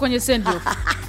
kwenye send off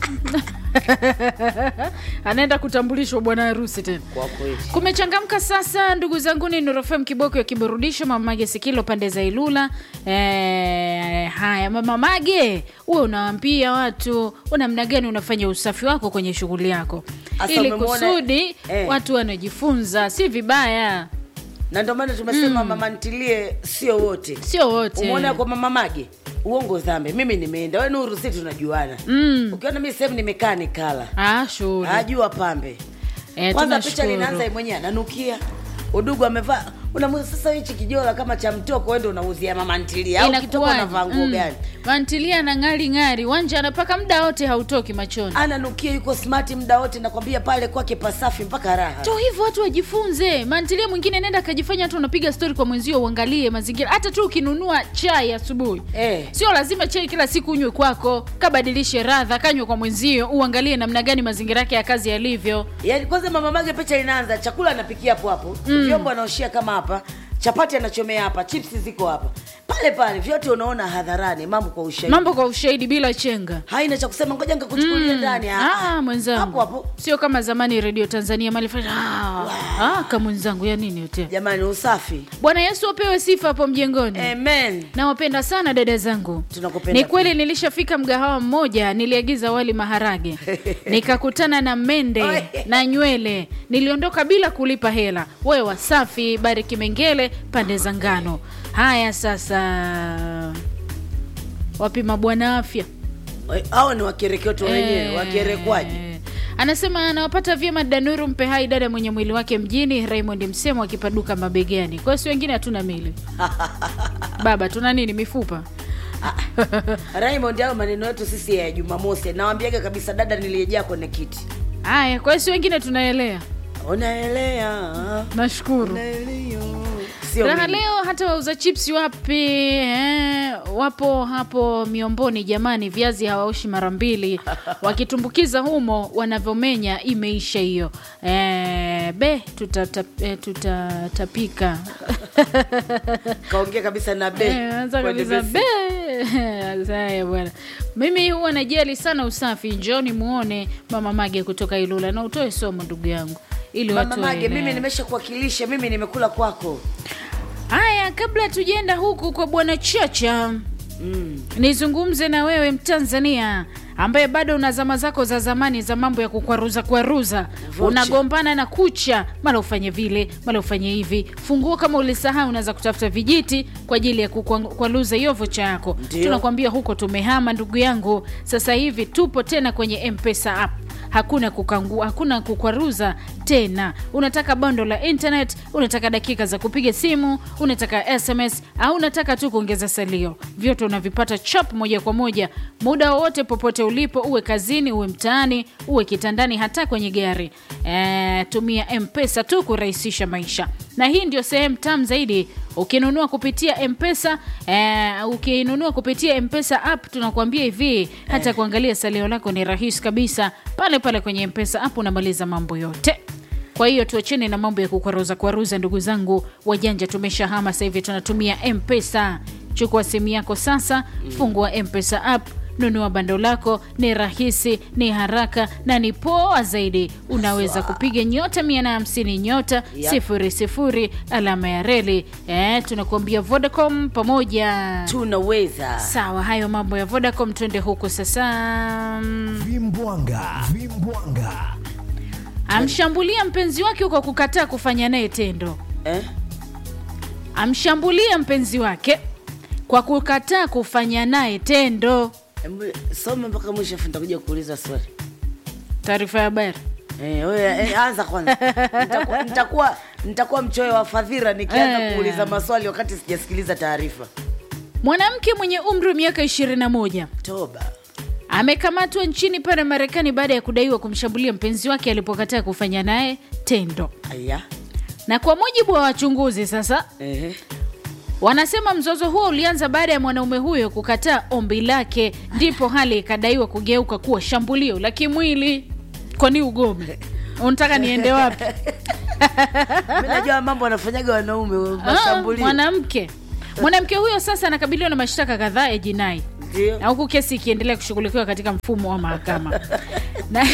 anaenda kutambulishwa bwana harusi tena kwa kweli kumechangamka sasa ndugu zangu ni nurofem kiboko ya kiburudisho mamage sikilo pande za ilula e, haya mama mage uwe unawaambia watu namna gani unafanya usafi wako kwenye shughuli yako Asa ili umemwona- kusudi eh. watu wanajifunza si vibaya na ndio maana tumesema mama ntilie sio wote sio wote umeona kwa mama mage uongo dhambi mimi nimeenda we nuru si tunajuana mm. ukiona mi sehemu nimekaa nikala ah, shughuli ajua pambe Eh, kwanza picha tunashukuru. linaanza yeye mwenyewe ananukia udugu amevaa unamuza sasa hichi kijola kama cha mtoko wende unauzia mama ntilia au kitoka Inakuwaje? unavaa nguo Mm. gani mantilia na ng'ari ng'ari wanja anapaka muda wote hautoki machoni ananukia yuko smart muda wote nakwambia pale kwake pasafi mpaka raha to hivyo watu wajifunze mantilia mwingine nenda akajifanya hatu unapiga stori kwa mwenzio uangalie mazingira hata tu ukinunua chai asubuhi Eh. sio lazima chai kila siku unywe kwako kabadilishe radha kanywe kwa mwenzio uangalie namna gani mazingira yake ya kazi yalivyo yaani kwanza mama mage picha linaanza chakula anapikia hapo hapo mm. vyombo anaoshia kama hapa chapati anachomea hapa chipsi ziko hapa pale pale vyote unaona hadharani mambo kwa ushahidi mambo kwa ushahidi bila chenga haina cha kusema ngoja nikakuchukulia ndani ah, Ah, hapo mwenzangu hapo sio kama zamani redio tanzania malifanya ah, ah, ka mwenzangu ya nini yote jamani usafi bwana yesu apewe sifa hapo mjengoni amen nawapenda sana dada zangu Tunakupenda ni kweli nilishafika mgahawa mmoja niliagiza wali maharage nikakutana na mende Oi. na nywele niliondoka bila kulipa hela wewe wasafi bariki mengele pande za ngano haya sasa wapima bwana afya hao ni wakereketo wenyewe Eh, wakerekwaji anasema anawapata vyema danuru mpe hai dada mwenye mwili wake mjini raymond msemo akipaduka mabegani kwa hiyo si wengine hatuna mili baba tuna nini mifupa raymond hayo maneno yetu sisi ya jumamosi nawambiaga kabisa dada niliyejaa kwenye kiti haya kwa hiyo si wengine tunaelea unaelea nashukuru unaelea. sio raha mimi. leo hata wauza chips wapi eh, wapo hapo miomboni jamani viazi hawaoshi mara mbili wakitumbukiza humo wanavyomenya imeisha hiyo eh, be tutatapika eh, tutatapika. kaongea kabisa na be Eh, anza Kwenye kabisa besi. be Haya bwana mimi huwa najali sana usafi njoni muone mama mage kutoka ilula na utoe somo ndugu yangu ili mama watu mage waelewe. mimi nimesha kuwakilisha mimi nimekula kwako haya kabla tujaenda huku kwa bwana chacha mm. nizungumze na wewe mtanzania ambaye bado una zama zako za zamani za mambo ya kukwaruza kwaruza Vocha. unagombana na kucha mara ufanye vile mara ufanye hivi funguo kama ulisahau unaweza kutafuta vijiti kwa ajili ya kukwaruza hiyo vocha yako Ndio. tunakwambia huko tumehama ndugu yangu sasa hivi tupo tena kwenye mpesa app hakuna kukangu, hakuna kukwaruza tena unataka bando la internet unataka dakika za kupiga simu unataka sms au unataka tu kuongeza salio vyote unavipata chap moja kwa moja muda wowote popote ulipo uwe kazini uwe mtaani uwe kitandani hata kwenye gari e, tumia mpesa tu kurahisisha maisha na hii ndio sehemu tam zaidi ukinunua kupitia mpesa eh, ukinunua kupitia mpesa app tunakuambia hivi hata kuangalia salio lako ni rahisi kabisa pale pale kwenye mpesa app unamaliza mambo yote kwa hiyo tuachene na mambo ya kukwaruza kwaruza ndugu zangu wajanja tumeshahama sasa hivi tunatumia mpesa chukua simu yako sasa fungua mpesa app nunua bando lako ni rahisi ni haraka na ni poa zaidi unaweza kupiga nyota 150 nyota Yep. sifuri sifuri alama ya reli eh, tunakuambia vodacom pamoja tunaweza sawa hayo mambo ya vodacom twende huku sasa vimbwanga vimbwanga amshambulia mpenzi wake kwa kukataa kufanya naye tendo eh? amshambulia mpenzi wake kwa kukataa kufanya naye tendo Embu, soma mpaka mwisho afu nitakuja kuuliza swali taarifa ya habari Eh, wewe, eh, anza kwanza nitakuwa, nitakuwa, nitakuwa mchoyo wa fadhira nikianza Eh. kuuliza maswali wakati sijasikiliza taarifa mwanamke mwenye umri wa miaka 21 toba amekamatwa nchini pale marekani baada ya kudaiwa kumshambulia mpenzi wake alipokataa kufanya naye tendo aya na kwa mujibu wa wachunguzi sasa Ehe. wanasema mzozo huo ulianza baada ya mwanaume huyo kukataa ombi lake ndipo hali ikadaiwa kugeuka kuwa shambulio la kimwili kwani ugome unataka niende wapi mi najua mambo wanafanyaga wanaume Ah, mashambulio mwanamke mwanamke huyo sasa anakabiliwa na mashtaka kadhaa ya jinai Ndio. na huku kesi ikiendelea kushughulikiwa katika mfumo wa mahakama na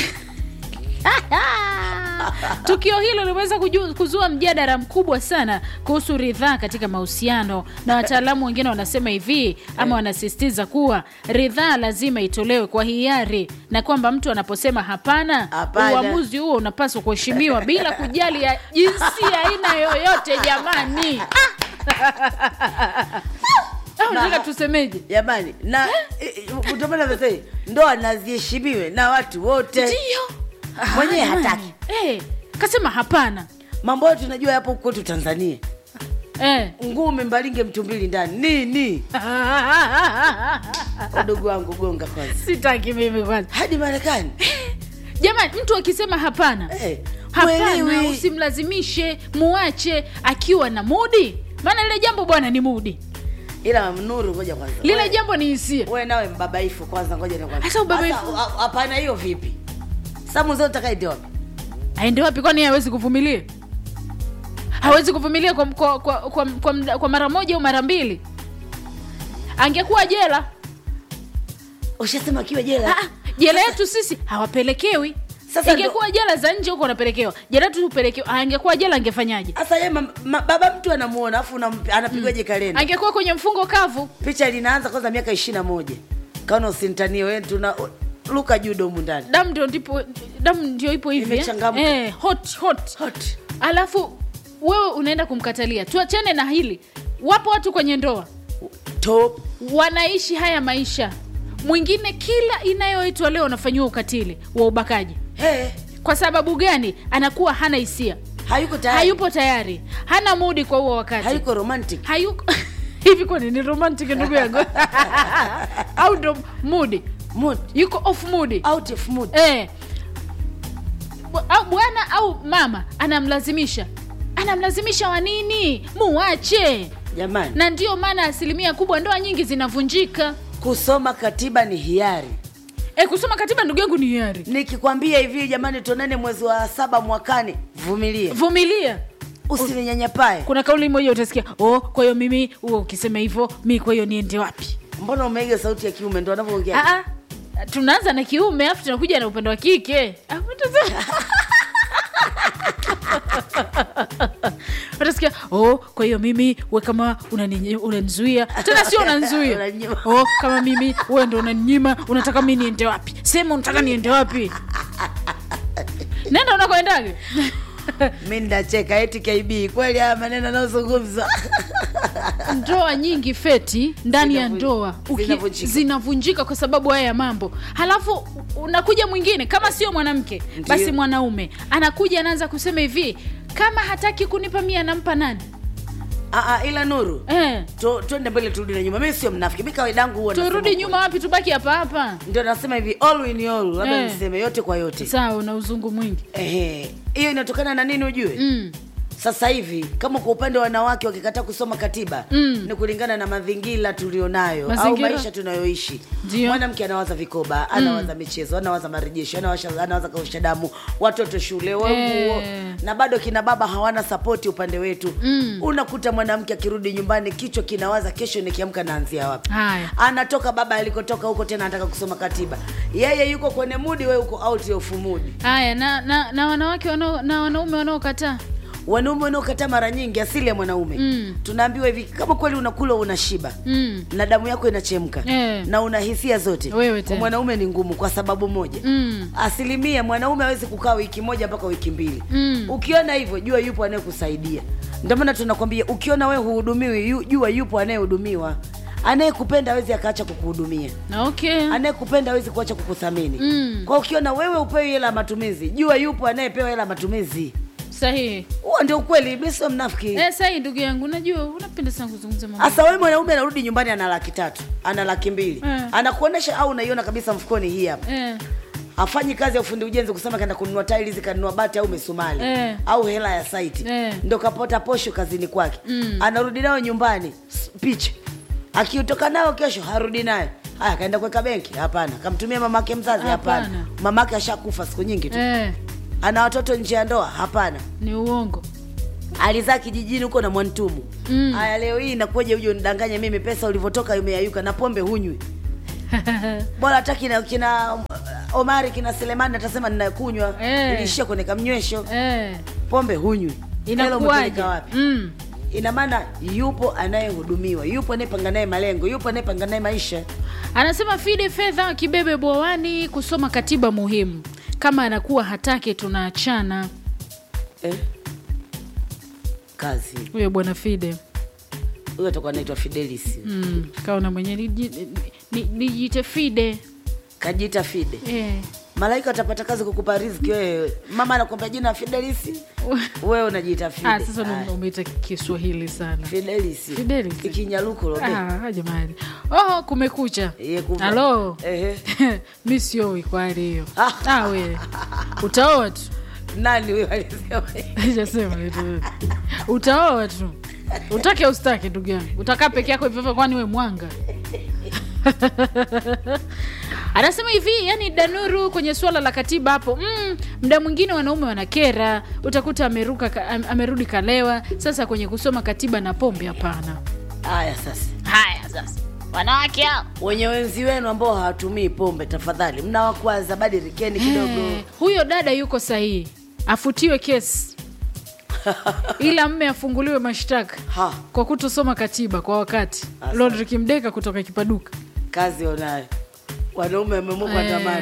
tukio hilo limeweza kuju- kuzua mjadala mkubwa sana kuhusu ridhaa katika mahusiano na wataalamu wengine wanasema hivi ama wanasisitiza kuwa ridhaa lazima itolewe kwa hiari na kwamba mtu anaposema hapana Hapana. uamuzi huo unapaswa kuheshimiwa bila kujali ya jinsia aina yoyote jamani au nataka tusemeje jamani na utomana vesei ndoa naziheshimiwe na watu wote ndio mwenyewe Ah, jamani. hataki eh, kasema hapana mambo yote tunajua yapo kwetu tanzania eh. ngume mbalinge mtu mbili ndani nini udogo wangu gonga kwanza sitaki mimi kwanza hadi marekani jamani mtu akisema hapana Eh, hapana mwelewi. usimlazimishe muache akiwa na mudi maana lile jambo bwana ni mudi ila nuru ngoja kwanza lile We- jambo ni hisia we nawe mbabaifu kwanza ngoja nikwambie. Sasa ubabaifu- Sasa, ha- hapana hiyo vipi samu zote takaende wapi aende wapi kwani yeye hawezi kuvumilia hawezi kuvumilia kwa, kwa, kwa, kwa, kwa, mda- kwa mara moja au mara mbili angekuwa jela ushasema akiwa jela Ah, jela yetu sisi hawapelekewi Sasa ndo- ingekuwa jela za nje huko wanapelekewa jela yetu tupelekewa angekuwa jela angefanyaje sasa ye ma, ma, baba mtu anamuona afu unam- anapigwaje kalenda angekuwa kwenye mfungo kavu picha linaanza kwanza miaka ishiri na moja kaona usintanie we tuna luka juu domu ndani damu ndio ndipo damu ndio ipo hivi eh? Imechangamka. eh, hot hot Hot. alafu wewe unaenda kumkatalia tuachane na hili wapo watu kwenye ndoa top wanaishi haya maisha mwingine kila inayoitwa leo anafanyiwa ukatili wa ubakaji hey, kwa sababu gani anakuwa hana hisia hayuko tayari hayupo tayari hana mudi kwa huo wakati hayuko romantic hayuko hivi kwani ni romantic ndugu yangu au ndo mudi mood yuko off mudi out of mood eh. Bu- au bwana au mama anamlazimisha anamlazimisha wa nini muache jamani na ndio maana asilimia kubwa ndoa nyingi zinavunjika kusoma katiba ni hiari e, kusoma katiba ndugu yangu ni hiari nikikwambia hivi jamani tuonane mwezi wa saba mwakani vumilia vumilia usininyanyapae kuna kauli moja utasikia oh, kwa hiyo mimi huo ukisema hivyo mi kwa hiyo niende wapi mbona umeiga sauti ya kiume ndo anavyoongea Ah, ah. tunaanza na kiume alafu tunakuja na upande wa kike Alafu tuta- utasikia oh, kwa hiyo mimi we kama unani- unanizuia tena sio unanizuia Unanyima. oh, kama mimi we ndo unaninyima unataka mi niende wapi sema unataka niende wapi nenda unakoendaga mi ndacheka eti kb kweli haya maneno anayozungumza ndoa nyingi feti ndani ya Zinavu- ndoa uki- zinavunjika. zinavunjika kwa sababu haya ya mambo halafu unakuja mwingine kama sio mwanamke Ndiyo. basi mwanaume anakuja anaanza kusema hivi kama hataki kunipa mia nampa nani Aa, ila nuru eh, Tu- twende mbele turudi na nyuma mi sio mnafiki mi kawaidangu huwa nasema turudi ukweli. nyuma wapi tubaki hapa hapa ndio nasema hivi all in all labda Eh. niseme yote kwa yote sawa una uzungu mwingi Ehe. hiyo inatokana na nini ujue mm. sasa hivi kama kwa upande wa wanawake wakikataa kusoma katiba Mm. ni kulingana na mazingira tulionayo au Mazingira. maisha tunayoishi Ndio. mwanamke anawaza vikoba anawaza michezo anawaza marejesho anawaza, anawaza kausha damu watoto shule wa Eh. nguo na bado kina baba hawana sapoti upande wetu Mm. unakuta mwanamke akirudi nyumbani kichwa kinawaza kesho nikiamka naanzia wapi haya anatoka baba alikotoka huko tena anataka kusoma katiba yeye yuko kwenye mudi we uko out of mudi haya na, na, na wanawake wanao, na wanaume wanaokataa wanaume wanaokataa mara nyingi asili ya mwanaume Mm. tunaambiwa hivi kama kweli unakula unashiba mm. na damu yako inachemka Eh. na una hisia zote Wewe kwa tena. mwanaume ni ngumu kwa sababu moja Mm. asilimia mwanaume awezi kukaa wiki moja mpaka wiki mbili Mm. ukiona hivyo jua yupo anayekusaidia ndio maana tunakwambia ukiona we huhudumiwi yu- jua yupo anayehudumiwa anayekupenda awezi akaacha kukuhudumia na okay anayekupenda awezi kuacha kukuthamini Mm. kwa ukiona wewe upewi hela ya matumizi jua yupo anayepewa hela ya matumizi sahihi huo ndio ukweli mi sio mnafiki eh, sahihi ndugu yangu najua unapenda sana kuzungumza mambo hasa wewe mwanaume anarudi nyumbani ana laki tatu ana laki mbili Eh. anakuonesha au unaiona kabisa mfukoni hii hapa eh. afanyi kazi ya ufundi ujenzi kusema kaenda kununua tiles kanunua bati au misumali Eh. au hela ya saiti Eh. ndo kapota posho kazini kwake Mm. anarudi nayo nyumbani s- picha akitoka nayo kesho harudi nayo haya kaenda kuweka benki hapana kamtumia mamake mzazi hapana Hapana. mamake ashakufa siku nyingi tu Eh. ana watoto nje ya ndoa hapana ni uongo alizaa kijijini huko na mwantumu Mm. haya leo hii inakuja uje unidanganye mimi pesa ulivyotoka umeyayuka na pombe hunywi bora hata kina, kina um, omari kina selemani atasema ninakunywa Eh. ilishia kwenye kamnywesho eh, pombe hunywi Hela inakuwaje umepeleka wapi mm. ina maana yupo anayehudumiwa yupo anayepanga naye malengo yupo anayepanga naye maisha anasema fide fedha kibebe bwawani kusoma katiba muhimu kama anakuwa hataki tunaachana eh? kazi huyo bwana fide huyo atakuwa anaitwa fidelis mm. kaona mwenye nijite ni, ni, nijite fide kajiita fide eh. malaika atapata kazi kukupa riziki wewe mama anakuambia jina fidelisi wewe unajiita fide ah, sasa Aya. ume- umeita kiswahili sana fidelisi Fidelis. ikinyaluko lobe Ah, jamani oh, kumekucha Ye kuva- halo Ehe. mi sioi kwa hali hiyo Ah. ah, we utaoa tu nani huyo alisema Sijasema kitu. utaoa tu utake ustake ndugu yangu utakaa peke yako hivyo hivyo, kwani we mwanga anasema hivi yani danuru kwenye suala la katiba hapo mm, mda mwingine wanaume wanakera utakuta ameruka ka- am- amerudi kalewa sasa kwenye kusoma katiba na pombe hapana haya sasa haya sasa wanawake hao wenye wenzi wenu ambao hawatumii pombe tafadhali mnawakwaza badirikeni kidogo Eh, huyo dada yuko sahihi afutiwe kesi ila mme afunguliwe mashtaka ha kwa kutosoma katiba kwa wakati Asante. lodrik mdeka kutoka kipaduka kazi onayo wanaume wamemukwa tamani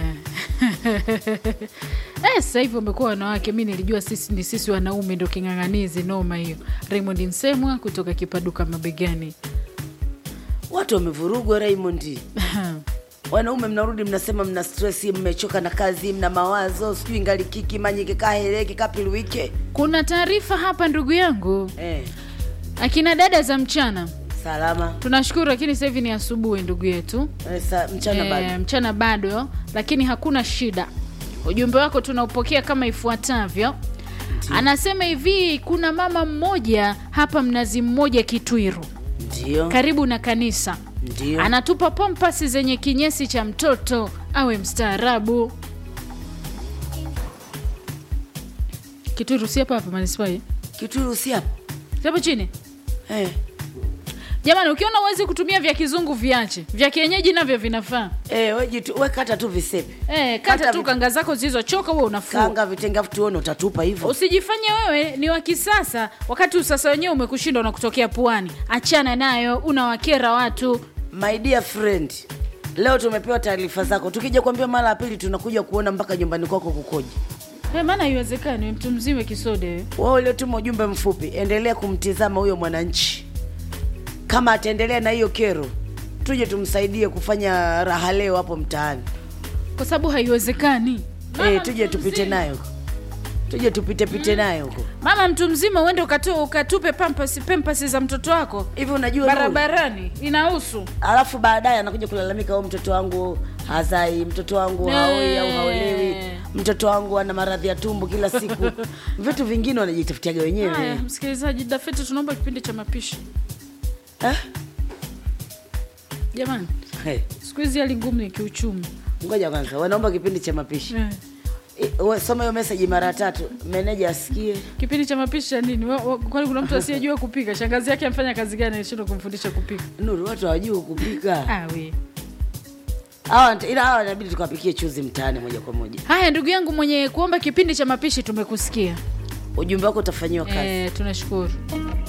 Eh, sasa hivi wamekuwa wanawake mi nilijua sisi ni sisi wanaume ndo king'ang'anizi noma hiyo raymond nsemwa kutoka kipaduka mabegani watu wamevurugwa raymond wanaume mnarudi mnasema mna stresi mmechoka na kazi mna mawazo sijui ngalikiki manyike kaheleki kapiluike kuna taarifa hapa ndugu yangu eh, akina dada za mchana salama tunashukuru lakini sasa hivi ni asubuhi ndugu yetu eh, sa, mchana Eh, bado mchana bado lakini hakuna shida ujumbe wako tunaupokea kama ifuatavyo anasema hivi kuna mama mmoja hapa mnazi mmoja kitwiru ndio karibu na kanisa ndio anatupa pampasi zenye kinyesi cha mtoto awe mstaarabu kitwiru si hapa hapa manispaa hii? kituru si hapo Si hapo chini eh. jamani ukiona uwezi kutumia vya kizungu viache vya kienyeji navyo vinafaa Eh, we jitu- we kata tu visepe Eh, kata Kata tu vi- kanga zako zilizochoka huwe unafua kanga vitenge afu tuone utatupa hivyo usijifanye wewe ni wa kisasa wakati usasa wenyewe umekushinda unakutokea puani achana nayo unawakera watu my dear friend leo tumepewa taarifa zako tukija kuambia mara ya pili tunakuja kuona mpaka nyumbani kwako kukoje Eh, maana haiwezekani we mtu mzima kisode wewe. wao uliotuma ujumbe mfupi endelea kumtizama huyo mwananchi kama ataendelea na hiyo kero tuje tumsaidie kufanya raha leo hapo mtaani kwa sababu haiwezekani Mama e, mtu tuje tupite mzima. nayo tuje tupite pite nayo huko mama mtu mzima uende ukatu, ukatupe pampasi pampasi za mtoto wako hivi unajua Nuru? barabarani inahusu alafu baadaye anakuja kulalamika o mtoto wangu hazai mtoto wangu haoi au haolewi mtoto wangu ana maradhi ya tumbo kila siku vitu vingine wanajitafutiaga haya wenyewe msikilizaji dafeti tunaomba kipindi cha mapishi Eh? jamani Hey, siku hizi hali ngumu ni kiuchumi ngoja kwanza wanaomba kipindi cha mapishi eh. I- we- soma hiyo meseji mara tatu meneja asikie kipindi cha mapishi cha nini Wa- wa- kwani kuna mtu asiyejua kupika shangazi yake amfanya kazi gani alishindwa kumfundisha kupika nuru watu hawajui kupika ah, we. hawa ila hawa inabidi tukawapikie chuzi mtaani moja kwa moja haya ndugu yangu mwenye kuomba kipindi cha mapishi tumekusikia ujumbe wako utafanyiwa kazi eh, tunashukuru